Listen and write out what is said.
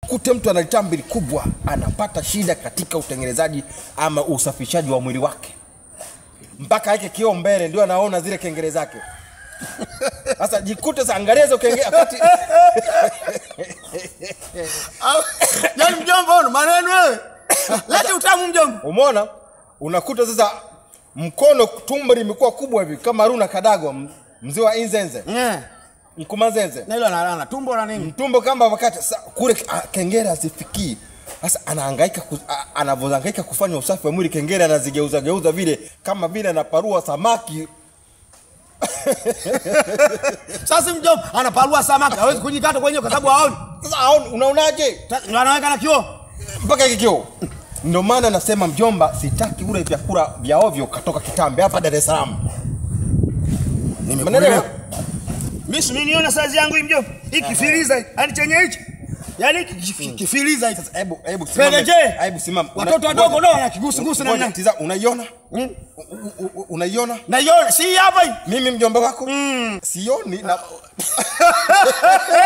kute mtu ana tambili kubwa anapata shida katika utengenezaji ama usafishaji wa mwili wake mpaka aweke kioo mbele ndio anaona zile kengele zake sasa jikute sa angalia hizo kengele wakati Au, Yaani mjomba una maneno wewe. Lete utamu mjomba. umeona unakuta sasa mkono tumbo limekuwa kubwa hivi kama Haruna Kadago m- mzee wa Inzenze Eh. Mkumazenze Na hilo analala tumbo la nini? mtumbo kama wakati sa, kule ah, kengele hazifikii sasa anahangaika ku, ah, anavyohangaika kufanya usafi wa mwili kengele anazigeuza geuza vile kama vile anaparua samaki Sasa mjomba anaparua samaki, hawezi kujikata kwenyewe kwa sababu haoni. sasa aoni- unaonaje Ta- Ndio anaweka na kioo. mpaka hiki kioo ndio maana nasema mjomba sitaki ule vyakula vya ovyo katoka kitambe hapa Dar es Salaam Umeelewa? Mimi si niona saizi yangu hii mjomba. Hii kifiliza hii. Yaani chenye hichi. Yaani hiki kifi- kifiliza hii. Sasa hebu hebu simama. Pelekee. Hebu simama. Watoto Una- wadogo ngoja. ndio wanakigusugusu Ngoja, namna. tiza, unaiona? Mm. U- u- u- Unaiona? Naiona si hii hapa hii. Mimi mjomba wako? Sioni na